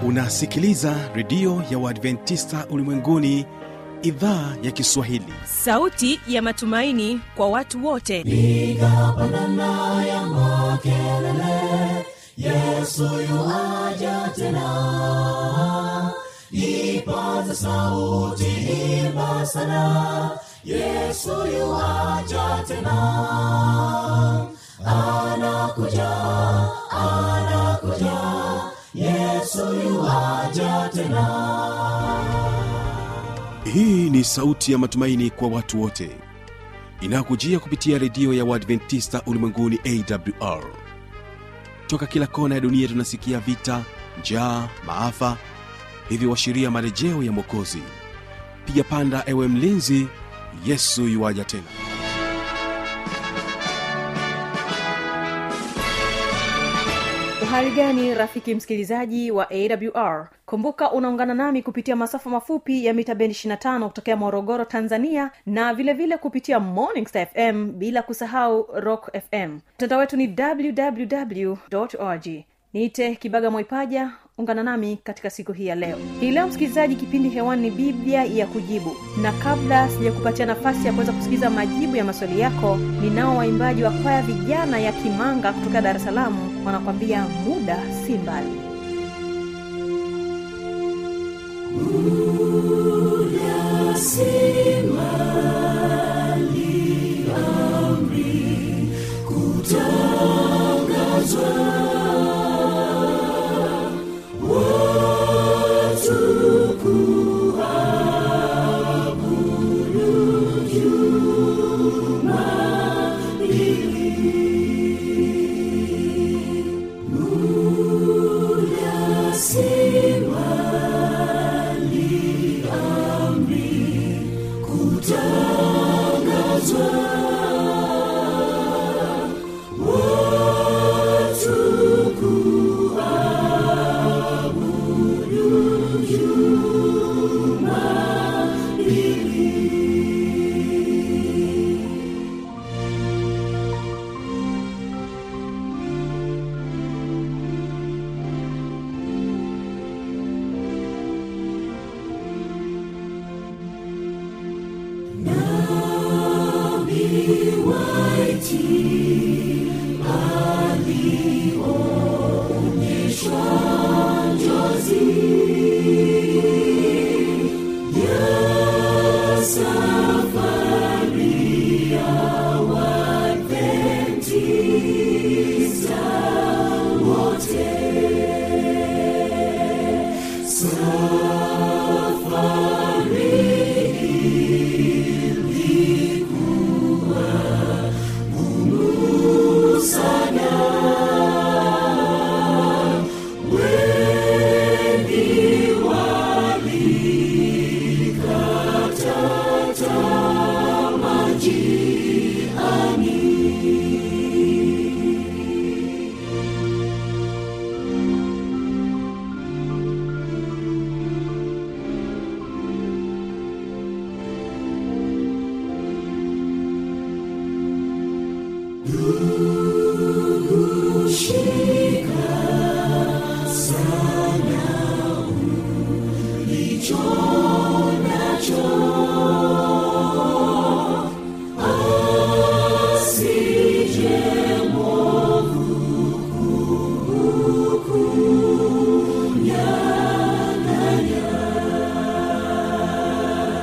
unasikiliza redio ya uadventista ulimwenguni idhaa ya kiswahili sauti ya matumaini kwa watu wote piga pandana ya makelele yesu yuaja tena ipaza sauti imba sana yesu yuaja tena anakuja anakuja yesu yuaja tena hii ni sauti ya matumaini kwa watu wote inayokujia kupitia redio ya uadventista ulimwenguni awr toka kila kona ya dunia tunasikia vita njaa maafa hivyo washiria marejeo ya mwokozi piga panda ewe mlinzi yesu yuwaja tena uhali gani rafiki msikilizaji wa awr kumbuka unaungana nami kupitia masafa mafupi ya mita bendi 25 kutokea morogoro tanzania na vile vile kupitia morning star fm bila kusahau rock fm mtandao wetu ni www org niite kibaga mwaipaja ungana nami katika siku hii ya leo hii leo msikilizaji kipindi hewani ni biblia ya kujibu na kabla sijakupatia nafasi ya kuweza kusikiliza majibu ya maswali yako ninao waimbaji wa kwaya vijana ya kimanga kutoka dar es salaam wanakwambia muda si mbali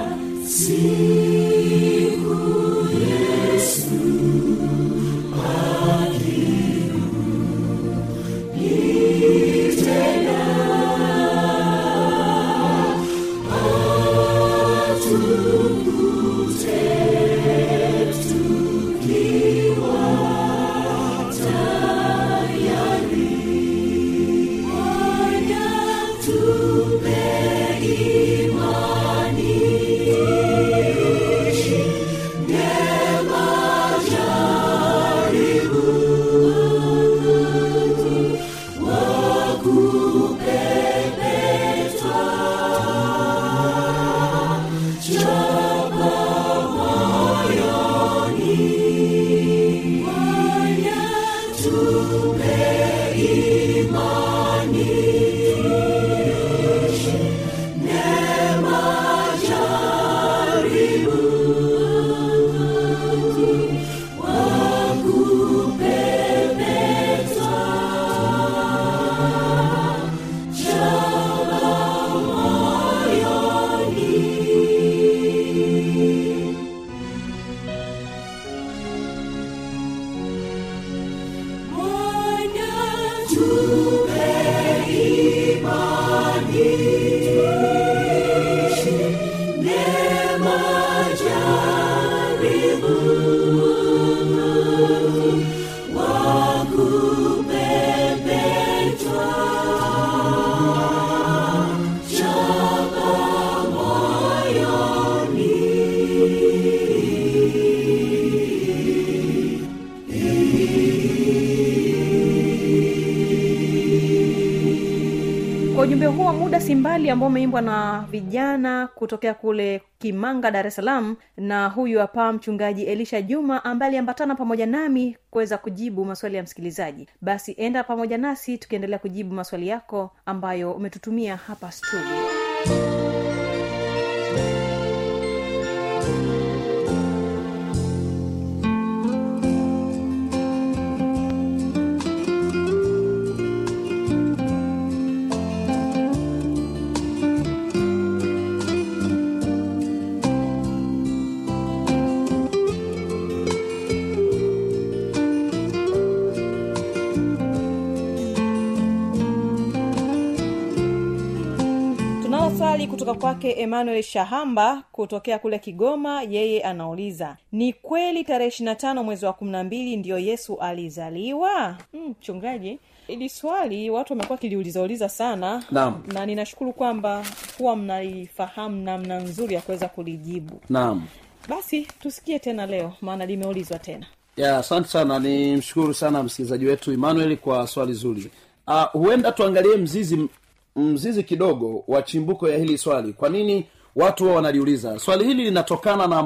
Yesu kwa ujumbe huo wa muda simbali ambao umeimbwa na vijana kutokea kule kimanga dar es salaam na huyu hapa mchungaji elisha juma ambaye aliambatana pamoja nami kuweza kujibu maswali ya msikilizaji basi enda pamoja nasi tukiendelea kujibu maswali yako ambayo umetutumia hapa studio tunalo swali kutoka kwake emmanuel shahamba kutokea kule kigoma yeye anauliza ni kweli tarehe ishirina tano mwezi wa kumi na mbili ndiyo yesu alizaliwa mchungaji mm, ili swali watu wamekuwa kiliulizauliza sana Naam. na ninashukuru kwamba huwa mnalifahamu namna nzuri ya kuweza kulijibu naam basi tusikie tena leo maana limeulizwa tena ya asante sana ni mshukuru sana msikilizaji wetu emmanuel kwa swali zuri uh, huenda tuangalie mzizi mzizi kidogo wa chimbuko ya hili swali kwa nini watu wao wanaliuliza swali hili linatokana na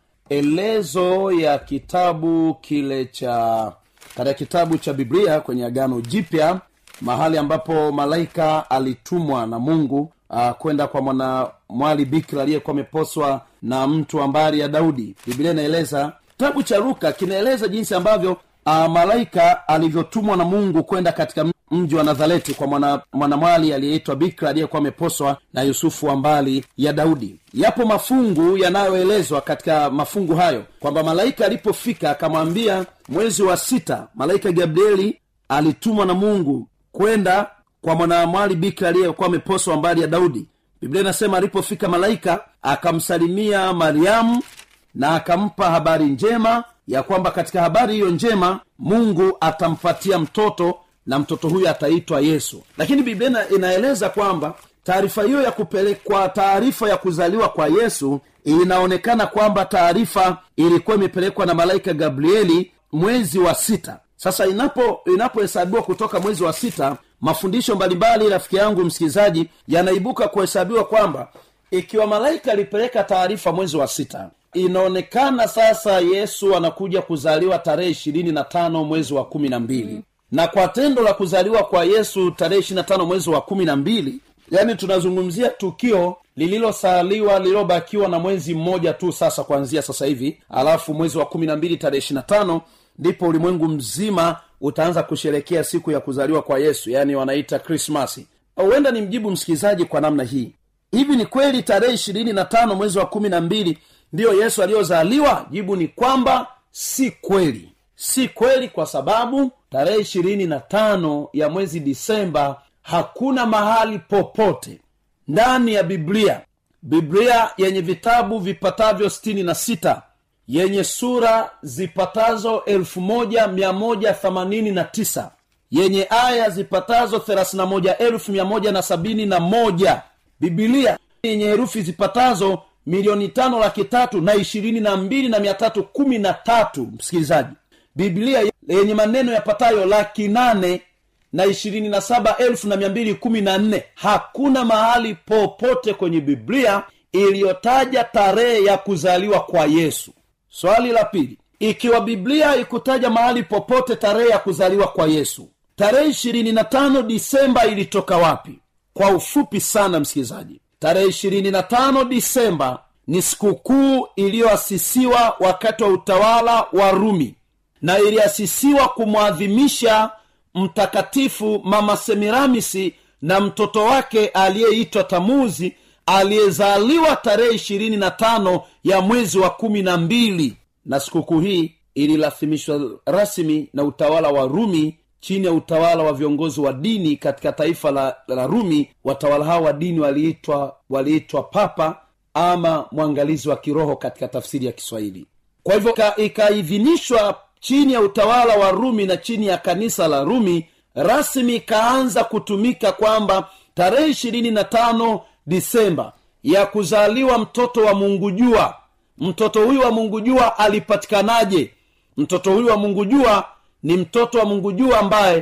maelezo ya kitabu kile cha katika kitabu cha biblia kwenye agano jipya mahali ambapo malaika alitumwa na mungu uh, kwenda kwa mwana mwali bikira aliyekuwa ameposwa na mtu wa mbari ya daudi biblia inaeleza kitabu cha luka kinaeleza jinsi ambavyo uh, malaika alivyotumwa na mungu kwenda katika mji wa nazareti kwa mwana- mwanamwali aliyeitwa bikra aliyekuwa ameposwa na yusufu wa mbali ya daudi yapo mafungu yanayoelezwa katika mafungu hayo kwamba malaika alipofika akamwambia mwezi wa sita malaika gabrieli alitumwa na mungu kwenda kwa mwanamwali bikra aliyekuwa ameposwa mbali ya daudi biblia inasema alipofika malaika akamsalimia mariamu na akampa habari njema ya kwamba katika habari hiyo njema mungu atampatia mtoto na mtoto huyo ataitwa yesu lakini biblia ina- inaeleza kwamba taarifa hiyo ya kupelekwa taarifa ya kuzaliwa kwa yesu inaonekana kwamba taarifa ilikuwa imepelekwa na malaika gabrieli mwezi wa sita sasa inapo inapohesabiwa kutoka mwezi wa sita mafundisho mbalimbali rafiki yangu msikilizaji yanaibuka kuhesabiwa kwamba ikiwa malaika alipeleka taarifa mwezi wa sita inaonekana sasa yesu anakuja kuzaliwa tarehe ishirini na tano mwezi wa kumi na mbili na kwa tendo la kuzaliwa kwa yesu tarehe ishiri na tano mwezi wa kumi na mbili yaani tunazungumzia tukio lililosaliwa lililobakiwa na mwezi mmoja tu sasa kuanzia sasa hivi alafu mwezi wa kumi na mbili tarehe ishiri na tano ndipo ulimwengu mzima utaanza kusherekea siku ya kuzaliwa kwa yesu yaani wanaita krismasi huenda ni mjibu msikilizaji kwa namna hii hivi ni kweli tarehe ishirini na tano mwezi wa kumi na mbili ndiyo yesu aliyozaliwa jibu ni kwamba si kweli si kweli kwa sababu tarehe ishirini na tano ya mwezi disemba hakuna mahali popote ndani ya biblia biblia yenye vitabu vipatavyo sitini na sita yenye sura zipatazo elfu moja mia moja themanini na tisa yenye aya zipatazo thelathini na moja elfu mia moja na sabini na moja bibilia yenye herufi zipatazo milioni tano laki tatu na ishirini na mbili na mia tatu kumi na tatu msikilizaji biblia yenye maneno yapatayo laki nane na ishirini na saba elfu na mia mbili kumi na nne hakuna mahali popote kwenye biblia iliyotaja tarehe ya kuzaliwa kwa yesu swali la pili ikiwa biblia ikutaja mahali popote tarehe ya kuzaliwa kwa yesu tarehe ishirini na tano disemba ilitoka wapi kwa ufupi sana msikilizaji tarehe ishirini na tano disemba ni sikukuu iliyoasisiwa wakati wa utawala wa rumi na iliasisiwa kumwadhimisha mtakatifu mama semiramisi na mtoto wake aliyeitwa tamuzi aliyezaliwa tarehe ishirini na tano ya mwezi wa kumi na mbili na sikukuu hii ililathimishwa rasmi na utawala wa rumi chini ya utawala wa viongozi wa dini katika taifa la, la rumi watawala hao wa dini waliitwa waliitwa papa ama mwangalizi wa kiroho katika tafsiri ya kiswahili kwa hivyo ika- ikaidhinishwa chini ya utawala wa rumi na chini ya kanisa la rumi rasmi ikaanza kutumika kwamba tarehe ishirini na tano disemba ya kuzaliwa mtoto wa mungu jua mtoto huyu wa mungu jua alipatikanaje mtoto huyu wa mungu jua ni mtoto wa mungu jua ambaye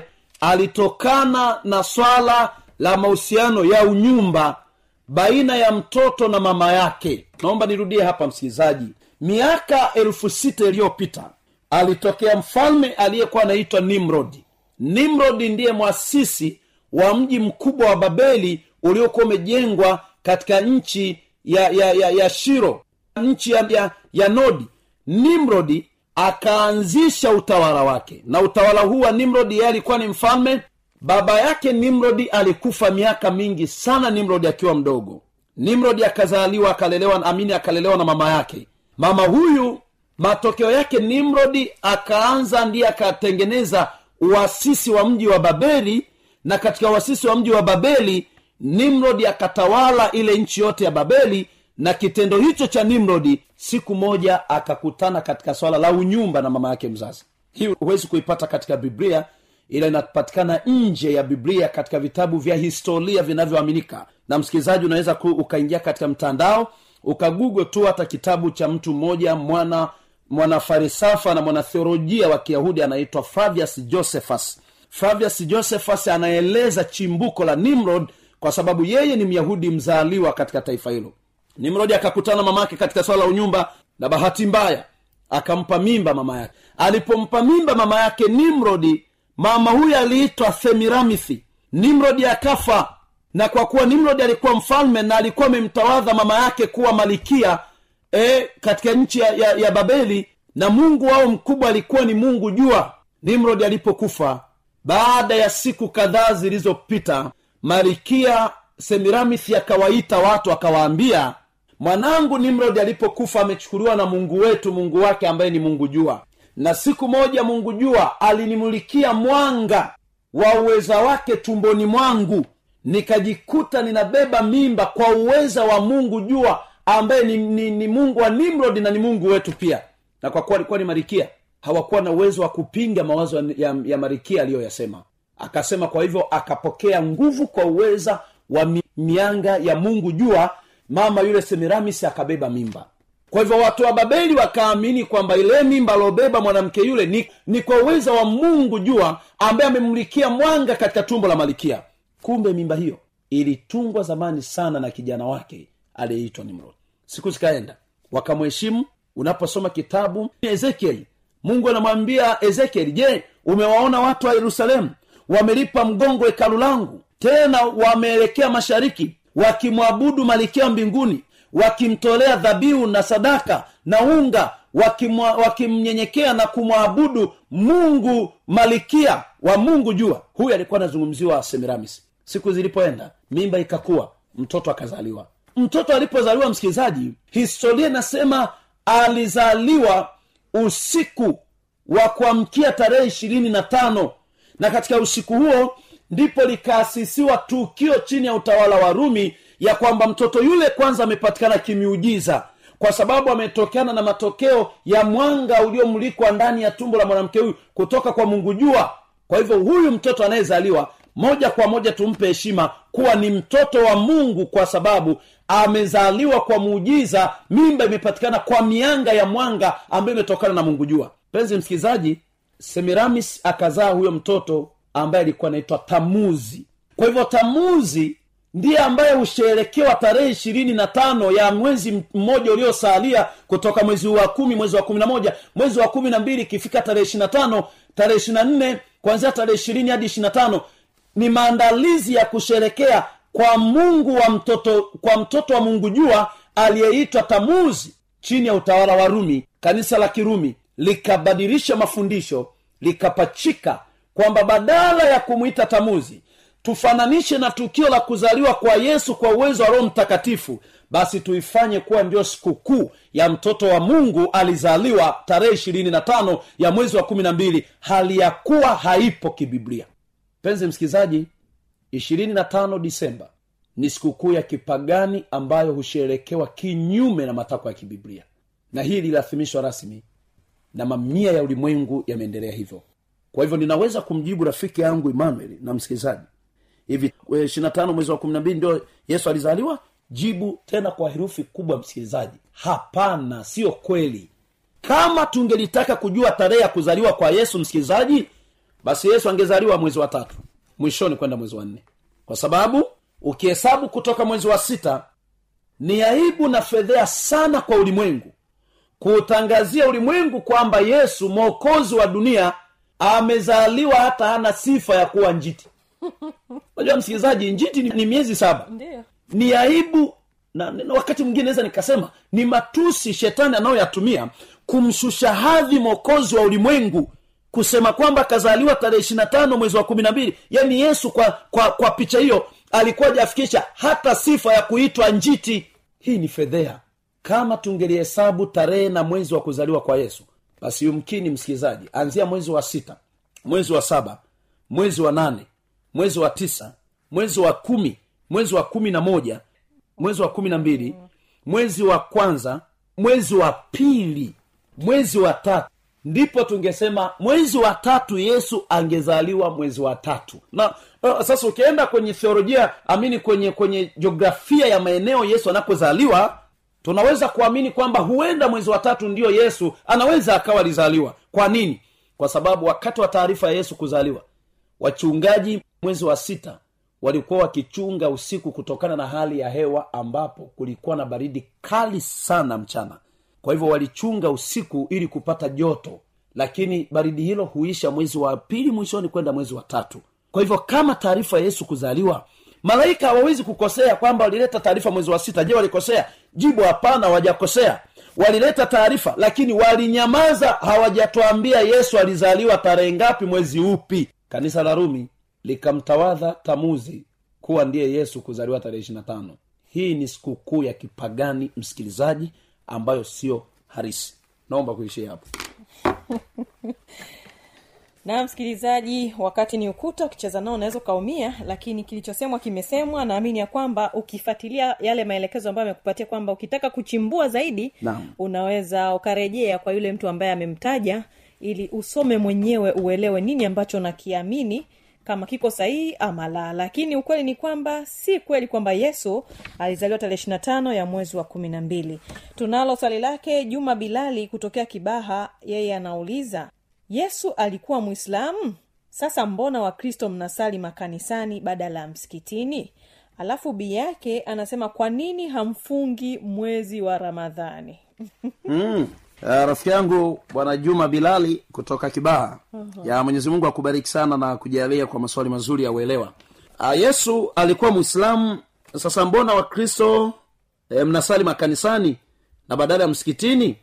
alitokana na swala la mahusiano ya unyumba baina ya mtoto na mama yake naomba nirudie hapa msikilizaji miaka elfu sita iliyopita alitokea mfalme aliyekuwa anaitwa nimrodi nimrodi ndiye mwasisi wa mji mkubwa wa babeli uliokuwa umejengwa katika nchi ya ya, ya, ya shiro nchi ya, ya, ya nodi nimrodi akaanzisha utawala wake na utawala huu wa nimrodi yeye alikuwa ni mfalme baba yake nimrodi alikufa miaka mingi sana nimrodi akiwa mdogo nimrodi akazaliwa akalelewa amini akalelewa na mama yake mama huyu matokeo yake nimrodi akaanza ndiye akatengeneza uasisi wa mji wa babeli na katika uasisi wa mji wa babeli nimrodi akatawala ile nchi yote ya babeli na kitendo hicho cha nimrodi siku moja akakutana katika swala la unyumba na mama yake mzazi hii huwezi kuipata katika biblia ila inapatikana nje ya biblia katika vitabu vya historia vinavyoaminika na msikilizaji unaweza ku, ukaingia katika mtandao ukagugo tu hata kitabu cha mtu mmoja mwana mwanafarisafa na mwanatheolojia wa kiyahudi anaitwa flavius josephus flavius josephus anaeleza chimbuko la nimrod kwa sababu yeye ni myahudi mzaaliwa katika taifa hilo nimrodi akakutana mama yake katika swala la unyumba na bahati mbaya akampa mimba mama yake alipompa mimba mama yake nimrodi mama huyu aliitwa themiramithi nimrodi akafa na kwa kuwa nimrodi alikuwa mfalme na alikuwa amemtawadha mama yake kuwa malikia e, katika nchi ya, ya, ya babeli na mungu wao mkubwa alikuwa ni mungu jua nimrodi alipokufa baada ya siku kadhaa zilizopita malikia semiramithi akawaita watu akawaambia mwanangu nimrodi alipokufa amechukuliwa na mungu wetu mungu wake ambaye ni mungu jua na siku moja mungu jua alinimulikia mwanga wa uweza wake tumboni mwangu nikajikuta ninabeba mimba kwa uweza wa mungu jua ambaye ni, ni, ni mungu wa nimrodi na ni mungu wetu pia na kwa kuwa alikuwa ni marikia hawakuwa na uwezo wa kupinga mawazo ya, ya, ya marikia aliyoyasema akasema kwa hivyo akapokea nguvu kwa uweza wa mi, mianga ya mungu jua mama yule semiramis akabeba mimba kwa hivyo watu wa babeli wakaamini kwamba ile mimba aliobeba mwanamke yule ni, ni kwa uweza wa mungu jua ambaye amemlikia mwanga katika tumbo la malikia kumbe mimba hiyo ilitungwa zamani sana na kijana wake aliyeitwa nimrod siku zikaenda wakamheshimu unaposoma kitabu ezekieli mungu anamwambia ezekieli je umewaona watu wa yerusalemu wamelipa mgongo hekalu langu tena wameelekea mashariki wakimwabudu malikia mbinguni wakimtolea dhabihu na sadaka na unga wakimwa- wakimnyenyekea na kumwabudu mungu malikia wa mungu jua huyu alikuwa anazungumziwa semiramis siku zilipoenda mimba ikakuwa mtoto akazaliwa mtoto alipozaliwa msikilizaji historia inasema alizaliwa usiku wa kuamkia tarehe ishirini na tano na katika usiku huo ndipo likaasisiwa tukio chini ya utawala wa rumi ya kwamba mtoto yule kwanza amepatikana kimiujiza kwa sababu ametokana na matokeo ya mwanga uliomulikwa ndani ya tumbo la mwanamke huyu kutoka kwa mungu jua kwa hivyo huyu mtoto anayezaliwa moja kwa moja tumpe heshima kuwa ni mtoto wa mungu kwa sababu amezaliwa kwa muujiza mimba imepatikana kwa mianga ya mwanga ambayo imetokana na mungu jua mpenzi msikilizaji semiramis akazaa huyo mtoto ambaye alikuwa anaitwa tamuzi kwa hivyo tamuzi ndiye ambaye husherekewa tarehe ishirini na tano ya mwezi mmoja uliosalia kutoka mwezi wa kumi mwezi wa kumi na moja mwezi wa kumi na mbili ikifika tarehe ishiri na tano tarehe ishiri na nne kuanzia tarehe ishirini hadi ishiri na tano ni maandalizi ya kusherekea kwa mungu wa mtoto kwa mtoto wa mungu jua aliyeitwa tamuzi chini ya utawala wa rumi kanisa la kirumi likabadilisha mafundisho likapachika kwamba badala ya kumwita tamuzi tufananishe na tukio la kuzaliwa kwa yesu kwa uwezo wa roho mtakatifu basi tuifanye kuwa ndio sikukuu ya mtoto wa mungu alizaliwa tarehe ishirini na tano ya mwezi wa kumi na mbili hali ya kuwa haipo kibiblia mpenzi msikilizaji ishirini na tano disemba ni sikukuu ya kipagani ambayo husherekewa kinyume na matakwa ya kibiblia na hii lililathimishwa rasmi na mamia ya ulimwengu yameendelea hivyo kwa hivyo ninaweza kumjibu rafiki yangu emmanuel na msikilizaji hivi ishirina tano mwezi wa kumi na mbili ndio yesu alizaliwa jibu tena kwa herufi kubwa msikilizaji hapana sio kweli kama tungelitaka kujua tarehe ya kuzaliwa kwa yesu msikilizaji basi yesu angezaliwa mwezi wa tatu mwishoni kwenda mwezi wa nne kwa sababu ukihesabu kutoka mwezi wa sita ni aibu na fedhea sana kwa ulimwengu kuutangazia ulimwengu kwamba yesu mwokozi wa dunia amezaliwa hata hana sifa ya kuwa njiti unajua msikilizaji njiti ni, ni miezi saba ndio ni aibu na, na wakati mwingine naweza nikasema ni matusi shetani anayoyatumia kumshusha hadhi mwokozi wa ulimwengu kusema kwamba akazaliwa tarehe ishiri na tano mwezi wa kumi na mbili yaani yesu kwa kwa kwa picha hiyo alikuwa jafikisha hata sifa ya kuitwa njiti hii ni fedhea kama tungelihesabu tarehe na mwezi wa kuzaliwa kwa yesu basi yumkini msikilizaji anzia mwezi wa sita mwezi wa saba mwezi wa nane mwezi wa tisa mwezi wa kumi mwezi wa kumi na moja mwezi wa kumi na mbili mwezi wa kwanza mwezi wa pili mwezi wa tatu ndipo tungesema mwezi wa tatu yesu angezaliwa mwezi wa tatu na uh, sasa ukienda kwenye theolojia amini kwenye kwenye jiografia ya maeneo yesu anakozaliwa tunaweza kuamini kwamba huenda mwezi wa tatu ndiyo yesu anaweza akawa alizaliwa kwa nini kwa sababu wakati wa taarifa ya yesu kuzaliwa wachungaji mwezi wa sita walikuwa wakichunga usiku kutokana na hali ya hewa ambapo kulikuwa na baridi kali sana mchana kwa hivyo walichunga usiku ili kupata joto lakini baridi hilo huisha mwezi wa pili mwishoni kwenda mwezi wa tatu kwa hivyo kama taarifa ya yesu kuzaliwa malaika hawawezi kukosea kwamba walileta taarifa mwezi wa sita je walikosea jibu hapana hawajakosea walileta taarifa lakini walinyamaza hawajatuambia yesu alizaliwa tarehe ngapi mwezi upi kanisa la rumi likamtawadha tamuzi kuwa ndiye yesu kuzaliwa tarehe ishiri na tano hii ni sikukuu ya kipagani msikilizaji ambayo sio harisi naomba kuishia hapo na msikilizaji wakati ni ukuta ukicheza nao unaweza ukaumia lakini kilichosemwa kimesemwa naamini ya kwamba ukifuatilia yale maelekezo ambayo amekupatia kwamba ukitaka kuchimbua zaidi Naam. unaweza ukarejea kwa yule mtu ambaye amemtaja ili usome mwenyewe uelewe nini ambacho nakiamini kama kiko sahihi ama la lakini ukweli ni kwamba si kweli kwamba yesu alizaliwa tarehe ishiri na tano ya mwezi wa kumi na mbili tunalo swali lake juma bilali kutokea kibaha yeye anauliza yesu alikuwa mwislamu sasa mbona wakristo mnasali makanisani badala ya msikitini alafu bi yake anasema kwa nini hamfungi mwezi wa ramadhani mm. Uh, rafiki yangu bwana juma bilali kutoka kibaha uh-huh. ya mwenyezi mungu akubariki sana na kujalia kwa maswali mazuri ya uelewa uh, yesu alikuwa mwislamu sasa mbona wakristo e, mnasali makanisani na badala ya msikitini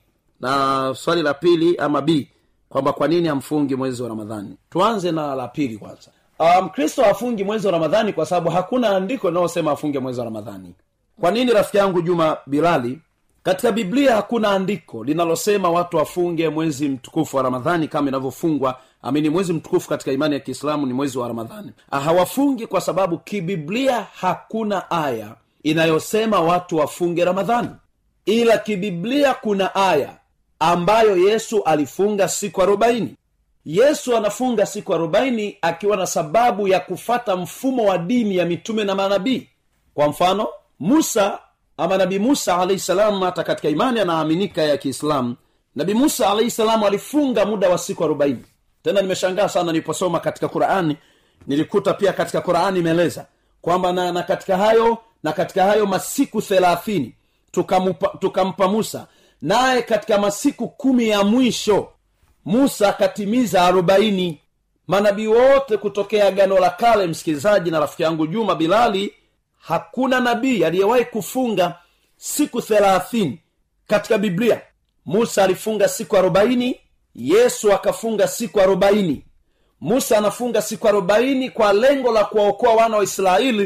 na swali la pili ama b kwamba kwa nini hamfungi mwezi wa ramadhani tuanze na la pili kwanza mkristo um, hafungi mwezi wa ramadhani kwa sababu hakuna andiko linalosema afunge mwezi wa ramadhani kwa nini rafiki yangu juma bilali katika biblia hakuna andiko linalosema watu wafunge mwezi mtukufu wa ramadhani kama inavyofungwa amini mwezi mtukufu katika imani ya kiislamu ni mwezi wa ramadhani Ah, hawafungi kwa sababu kibiblia hakuna aya inayosema watu wafunge ramadhani ila kibiblia kuna aya ambayo yesu alifunga siku arobaini yesu anafunga siku arobaini akiwa na sababu ya kufata mfumo wa dini ya mitume na manabii kwa mfano musa ama nabii musa alahi salam hata katika imani anaaminika ya kiislamu nabii musa alahi salam alifunga muda wa siku arobaini tena nimeshangaa sana niliposoma katika qurani nilikuta pia katika qurani imeeleza kwamba na, na katika hayo na katika hayo masiku thelathini tukampa, tukampa musa naye katika masiku kumi ya mwisho musa akatimiza arobaini manabii wote kutokea gano la kale msikilizaji na rafiki yangu juma bilali hakuna nabii aliyewahi kufunga siku thelathini katika biblia musa alifunga siku arobaini yesu akafunga siku arobaini musa anafunga siku arobaini kwa lengo la kuwaokoa wana wa israeli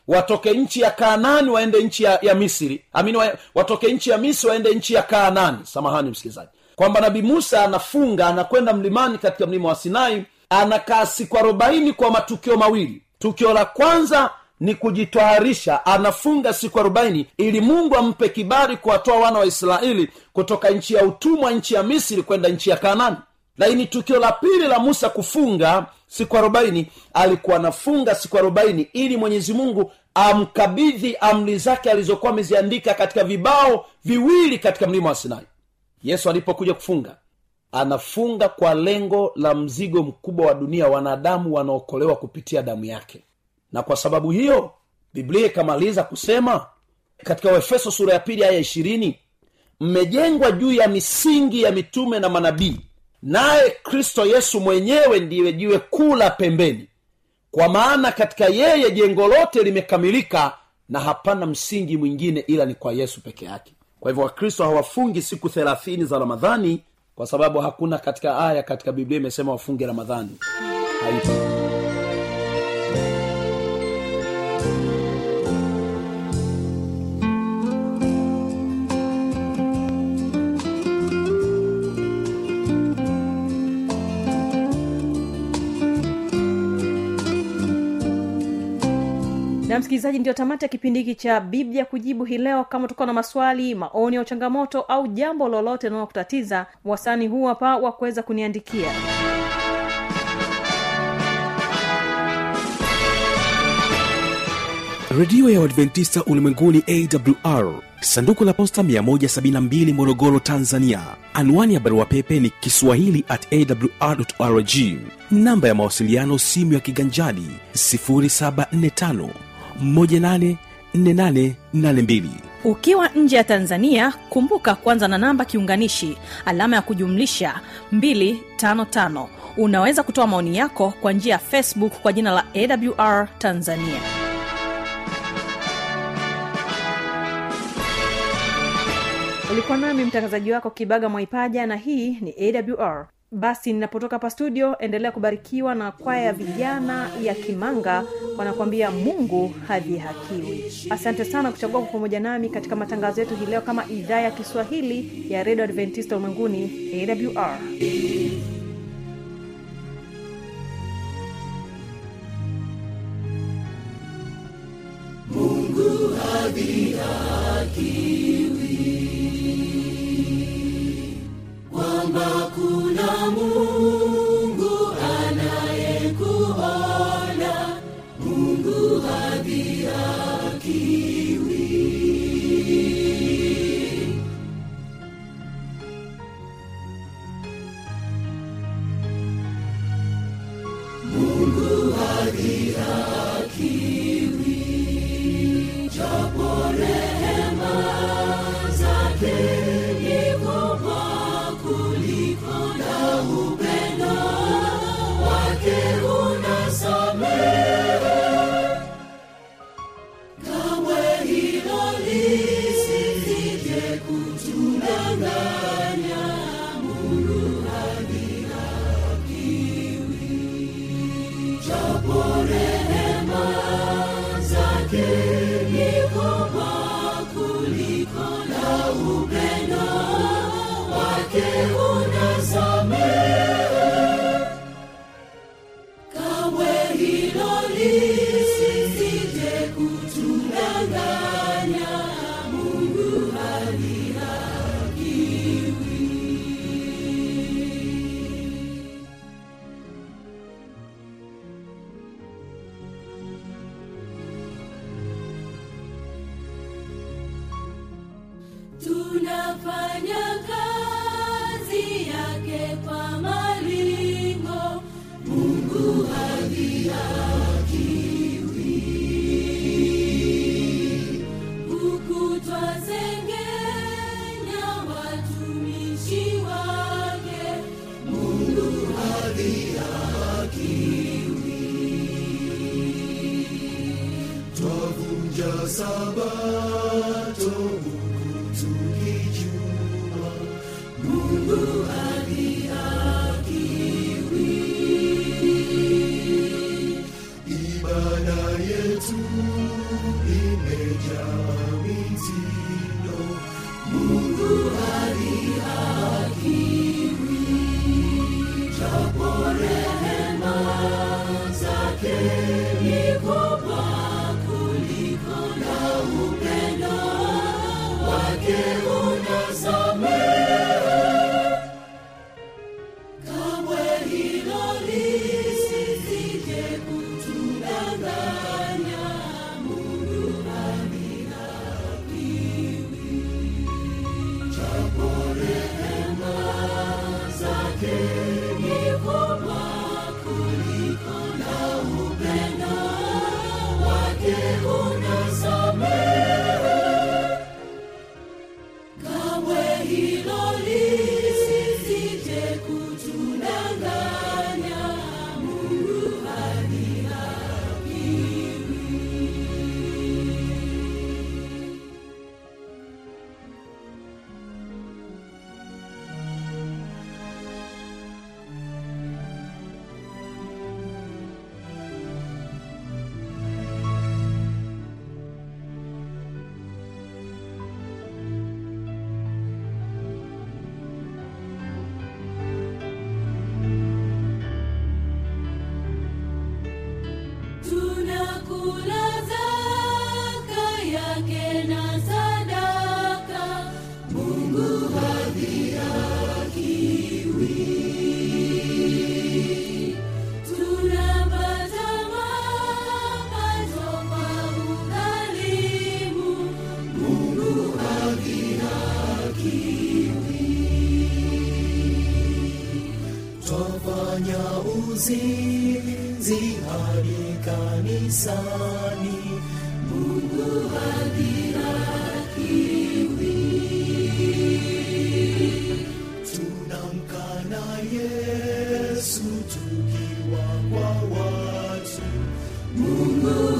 watoke nchi ya kaanani waende nchi ya, ya misri amini wa, watoke nchi ya misri waende nchi ya kaanani samahani msikilizaji kwamba nabii musa anafunga anakwenda mlimani katika mlima wa sinai anakaa siku arobaini kwa matukio mawili tukio la kwanza ni kujitwaharisha anafunga siku arobaini ili mungu ampe kibali kuwatoa wana wa israeli kutoka nchi ya utumwa nchi ya misri kwenda nchi ya kanani lakini tukio la pili la musa kufunga siku arobaini alikuwa anafunga siku arobaini ili mwenyezi mungu amkabidhi amri zake alizokuwa ameziandika katika vibao viwili katika mlima wa sinai yesu alipokuja kufunga anafunga kwa lengo la mzigo mkubwa wa dunia wanadamu wanaokolewa kupitia damu yake na kwa sababu hiyo biblia ikamaliza kusema katika waefeso sura ya pili aya ishirini mmejengwa juu ya misingi ya mitume na manabii naye kristo yesu mwenyewe ndiye jiwe kuu la pembeni kwa maana katika yeye jengo lote limekamilika na hapana msingi mwingine ila ni kwa yesu peke yake kwa hivyo wakristo hawafungi siku thelathini za ramadhani kwa sababu hakuna katika aya katika biblia imesema wafunge ramadhani haipo na msikilizaji ndio tamati ya kipindi hiki cha biblia kujibu hii leo kama utakuwa na maswali maoni au changamoto au jambo lolote linalokutatiza wasani huu hapa wa kuweza kuniandikia redio ya uadventista ulimwenguni awr sanduku la posta 172 morogoro tanzania anwani ya barua pepe ni kiswahili at awr rg namba ya mawasiliano simu ya kiganjadi 745 184882 ukiwa nje ya tanzania kumbuka kwanza na namba kiunganishi alama ya kujumlisha 255 unaweza kutoa maoni yako kwa njia ya facebook kwa jina la awr tanzania ulikuwa nami mtangazaji wako kibaga mwaipaja na hii ni awr basi ninapotoka hapa studio endelea kubarikiwa na kwaya ya vijana ya kimanga wanakuambia mungu hadhihakiwi asante sana kuchagua kwa pamoja nami katika matangazo yetu hii leo kama idhaa ya kiswahili ya redio adventista ulimwenguni awr kwamba kuna mungu anayekuona mungu hadhihakiwi mungu hadhihakiwi japo rehema zake ni kubwa kuliko na upendo wake unasamehe kamwe hilo lisije kutudanganya mungu hadhihakiwi japo rehema zake ni kubwa kuliko na upendo wake unasamehe kamwe hilo lisije kutudanganya mungu hadhihakiwi tunafanya kazi yake kwa malingo mungu hadhihakiwi huku twazengenya watumishi wake mungu hadhihakiwi twavunja sabato huku tukijua mungu hadhihakiwi ibada yetu twafanya uzinzi hadi kanisani mungu hadhirakiwi tunamkana yesu tukiwa kwa watu mungu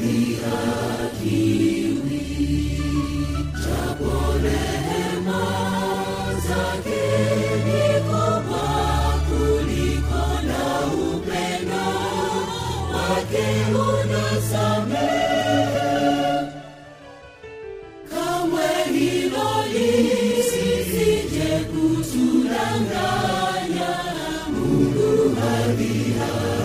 hadhirakiwi japo rehema zake ni kubwa kuliko na upendo wake unasamehe kamwe hilo lisije kutudanganya mungu hadhirakiwi